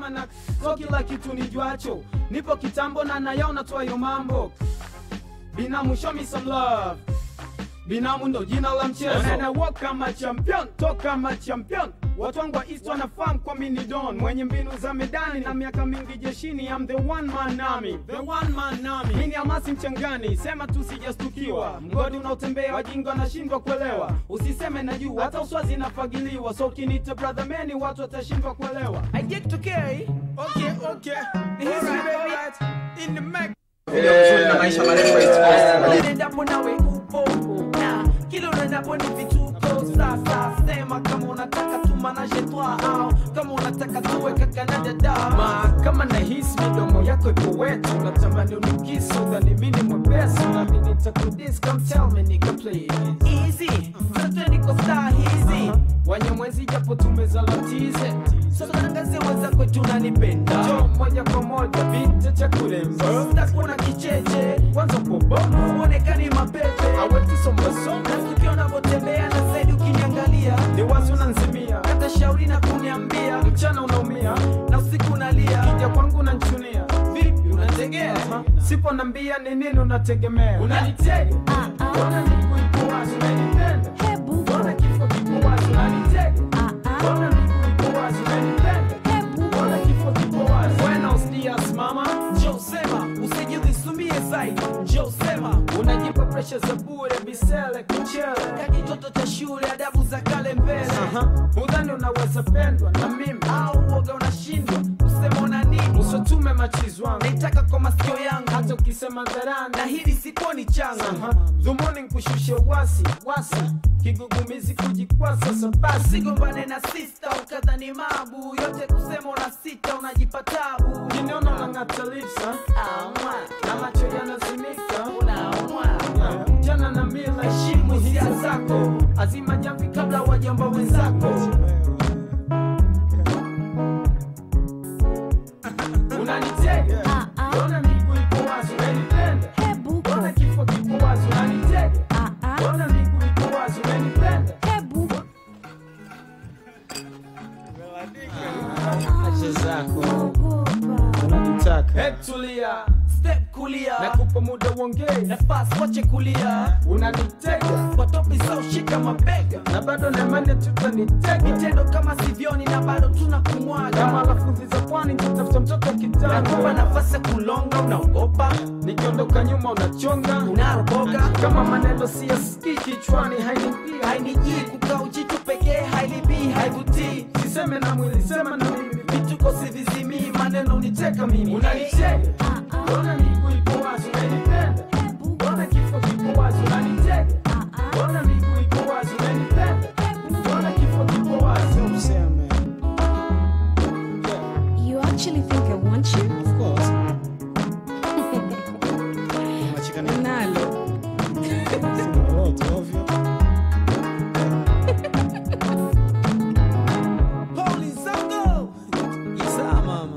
mwana so kila kitu nijuacho nipo kitambo na nayaona twayo mambo binamu show me some love binamu ndo jina la mchezo na walk kama champion toka kama champion watu wangu wa east wanafahamu kwa mini don mwenye mbinu za medani na miaka mingi jeshini I'm the one man army the one man army mini amasi mchangani sema tu sijastukiwa mgodi unaotembea wajinga wanashindwa kuelewa usiseme na juu hata uswazi inafagiliwa so ukinita brother meni watu watashindwa kuelewa I get to carry. okay okay History, baby. in the Mac na maisha marefu ya East Coast. Unaendapo nawe upo na kila unaendapo ni vituko. Sasa sema kama unataka tumanaje twa au kama unataka tuwe kaka na dada. Ma, kama nahisi midomo yako ipo wetu natamani unikisi udhani mini mwepesi nami nitakudis come tell me nigga please Easy, zote niko star hizi. wanyamwezi japo tumezalatize Sasa tangazie wenzako tunanipenda. jo moja kwa moja vita cha kulemba Sitakuwa kicheche, kwanza pobomo uonekani mapepe. awetisombasoma Na tukiwa unavyotembea na zaidi ukiniangalia. ni wazi unanzimia Hata shauri na kuniambia. mchana unaumia Na usiku unalia. kija kwangu unanchunia Vipi unategea? sipo nambia ni nini unategemea unanitega ona miguu ipo wazi unanipenda ona kifo kipo wazi unanitega ona miguu ipo wazi unanipenda ona kifo kipo wazi buenos dias mama Njoo sema, usijidhisumie zaidi. Njoo sema, unajipa presha za bure bisele kichele kakitoto cha shule, adabu za kale mbele. Aha, udhani unaweza pendwa na mimi Au uoga unashindwa kusema una nini? usotume machizi wangu Naitaka kwa masikio yangu, hata ukisema dharani na hili sikuoni changa. Aha, dhumuni nkushushe wasi wasi kigugumizi kujikwasa sabasi Usigombane na sista ukadhani mabu yote, kusema una sita, unajipa tabu. kiniona unang'ata lipsa Aumwa, na macho yanazimika unaumwa. Yeah, jana na mila heshimu hisia zako azima jamvi kabla wajamba wenzako unanitega ona miguu ipo wazi unanipenda ona kifo kipo wazi unanitega ona miguu ipo wazi unanipenda acha zako unanitaka Hebu tulia Step kulia, nakupa muda uongee nafasi wache kulia. unanitega Kwa topi za ushika mabega. na bado nemane tutanitega Vitendo kama sivyoni na bado tuna kama kumwaga. lafudhi za pwani nitatafuta mtoto Nakupa kitanda nafasi ya kulonga, unaogopa, nikiondoka nyuma unachonga unaroboka. kama maneno siyasikii kichwani hainipia Hainijii kukaa ujitu pekee, hailibii, haivutii. siseme na mwili sema na mimi Vituko sivizimii, maneno uniteka mimi. unanitega ona miguu ipo wazi unanipenda ona kifo kipo wazi unanitega ona miguu ipo wazi unanipenda ona kifo kipo wazi useme You actually think I want you? of course Nalo. Holy Zango! Isa mama.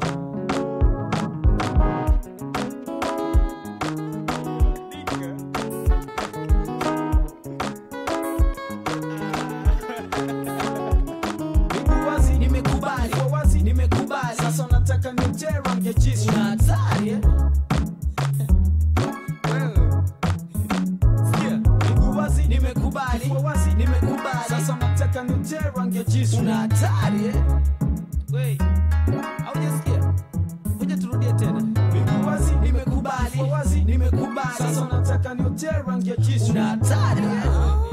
miguu wazi Nimekubali, ipo wazi nimekubali. sasa unataka nitera ngejisu Una hatari eh? Sikia, miguu wazi nimekubali, ipo wazi nimekubali. sasa unataka nitera ngejisu Una hatari eh? Wait, haujasikia? Ngoja turudie tena. miguu wazi Nimekubali, ipo wazi nimekubali. sasa unataka nitera ngejisu Una hatari eh?